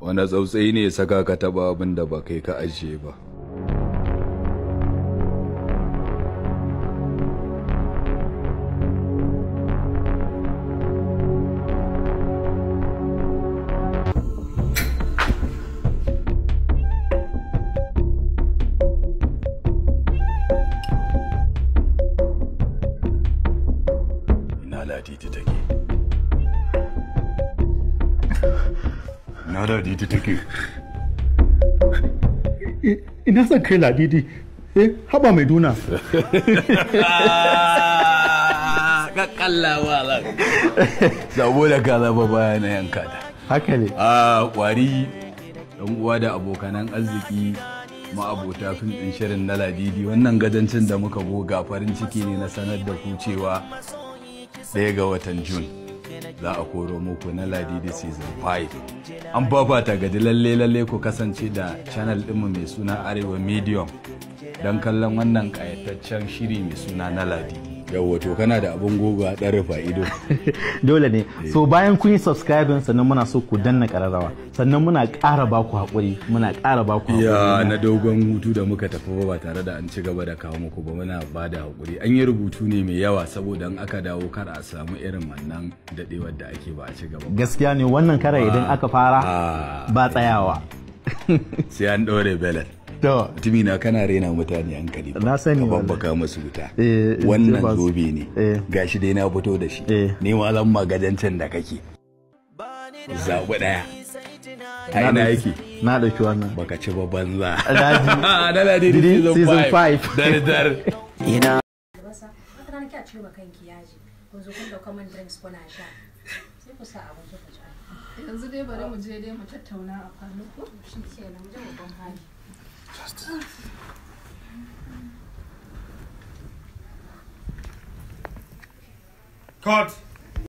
wanda tsautsayi ne ya saka ka taba abin da ba kai ka ajiye ba ina ladidi take ina ladidi take ina son kai ladidi eh haba mai duna kakkallawa lan saboda ka zaba baya na yanka ta haka ne a kwari dan uwa da abokanan arziki ma'abota fim din shirin na ladidi wannan gajancin da muka goga farin ciki ne na sanar da ku cewa ɗaya ga watan jun za a koro muku na ladidi season 5 an babata gaji lalle lalle ku kasance da channel ɗinmu mai suna arewa medium don kallon wannan ƙayataccen shiri mai suna na ladidi yawwa to kana da abin goga ɗan rufa ido dole ne so bayan kun yi subscribing sannan muna so ku danna kararrawa sannan muna ƙara ba ku haƙuri muna ƙara ba ku ya haƙuri na dogon hutu da muka tafi ba ba tare da an ci gaba da kawo muku ba muna ba da haƙuri an yi rubutu ne mai yawa saboda in aka dawo kar a samu irin wannan daɗewar da ake ba a ci gaba ba. gaskiya ne wannan kara idan aka fara Ah, ba tsayawa sai an ɗaure belan to mutumi na kana rena mutane hankali ba Na sani ka wallahi. babbaka masu wuta Eh, eh, wannan ba su- zobe ne eh. gashi dai na fito da shi Eh. ni ma zan magajancin da kake zaɓi ɗaya a ina yake na ɗauki wannan baka ci ba banza Alhaji. na ladidi Didi, season season 5 five. dar dar albasa wata rana kya cire ma kanki yaji kun zo kun dauka man drinks kuna sha sai ku sa abin ku ci yanzu dai bari mu je dai mu tattauna a falo ko shi ke nan mu je babban hali Cut.